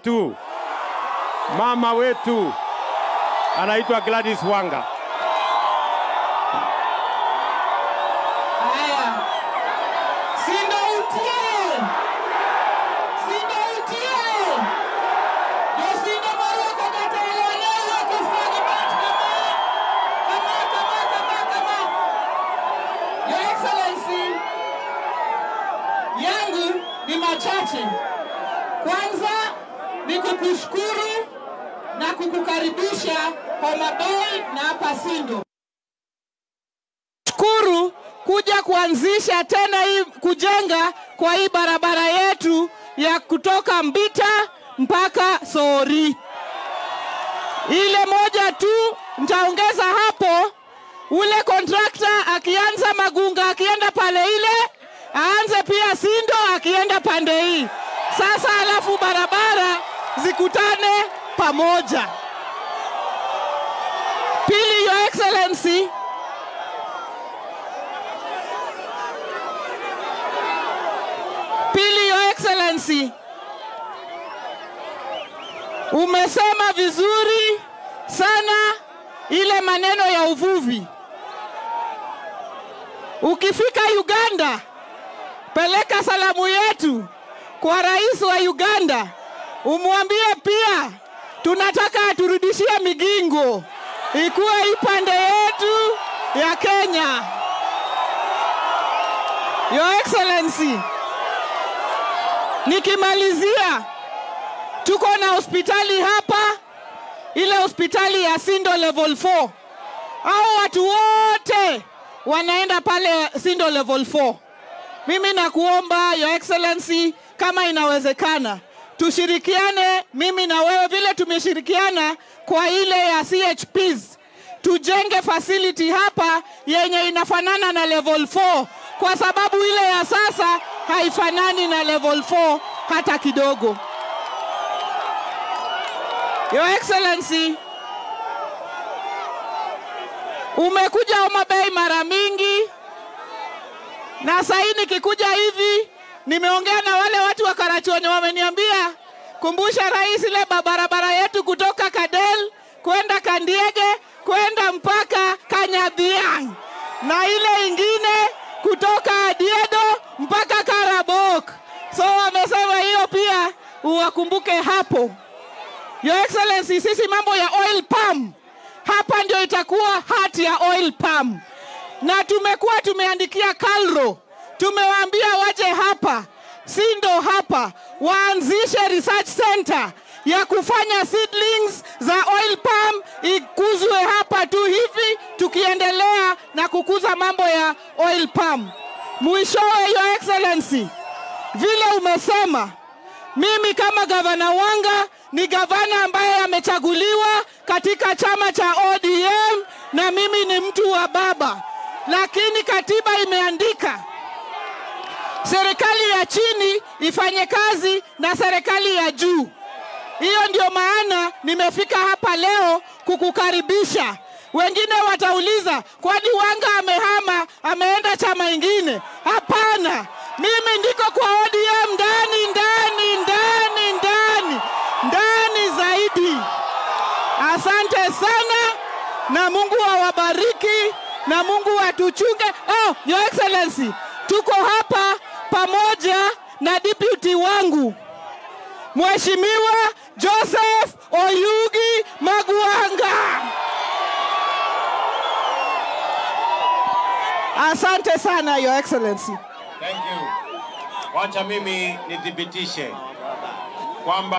wetu, mama wetu anaitwa Gladys Wanga. Haya, Sindo utie, Sindo utie, ndio Sindo Marioko kataelewa kufanya mambo kama kama kama kama. Your Excellency, yangu ni machache. Kwanza ni kukushukuru na kukukaribisha Homa Bay na hapa Sindo shukuru kuja kuanzisha tena hii kujenga kwa hii barabara yetu ya kutoka Mbita mpaka Sori. Ile moja tu nitaongeza hapo, ule kontrakta akianza Magunga akienda pale ile aanze pia Sindo akienda pande hii sasa, alafu barabara zikutane pamoja. Pili, Your Excellency, Pili, Your Excellency, umesema vizuri sana ile maneno ya uvuvi. Ukifika Uganda, peleka salamu yetu kwa rais wa Uganda, umwambie pia tunataka aturudishie migingo ikuwe ipande yetu ya Kenya. Your Excellency, Nikimalizia, tuko na hospitali hapa, ile hospitali ya Sindo level 4. Hao watu wote wanaenda pale Sindo level 4. Mimi nakuomba Your Excellency, kama inawezekana, tushirikiane mimi na wewe vile tumeshirikiana kwa ile ya CHPs, tujenge facility hapa yenye inafanana na level 4 kwa sababu ile ya sasa haifanani na level 4 hata kidogo. Your Excellency, umekuja Homa Bay mara mingi, na sahii nikikuja hivi nimeongea na wale watu wa Karachuonyo, wameniambia kumbusha rais ile barabara yetu kutoka Kadel kwenda Kandiege kwenda mpaka Kanyadhiang na ile ingine kutoka Adiedo mpaka Karabok. So wamesema hiyo pia uwakumbuke hapo. Your Excellency, sisi mambo ya oil palm hapa ndio itakuwa hati ya oil palm, na tumekuwa tumeandikia Kalro, tumewaambia waje hapa Sindo hapa waanzishe research center ya kufanya seedlings za oil palm ikuzwe hapa tu hivi, tukiendelea na kukuza mambo ya oil palm. Mwishowe, Your Excellency, vile umesema, mimi kama gavana Wanga ni gavana ambaye amechaguliwa katika chama cha ODM na mimi ni mtu wa baba, lakini katiba imeandika serikali ya chini ifanye kazi na serikali ya juu. Hiyo ndio maana nimefika hapa leo kukukaribisha. Wengine watauliza kwani Wanga amehama ameenda chama ingine? Hapana, mimi ndiko kwa ODM ndani ndani ndani ndani ndani zaidi. Asante sana na Mungu awabariki na Mungu atuchunge. Oh, Your Excellency, tuko hapa pamoja na deputy wangu Mheshimiwa Joseph Oyugi Magwanga. Asante sana Your Excellency. Thank you. Wacha mimi nithibitishe kwamba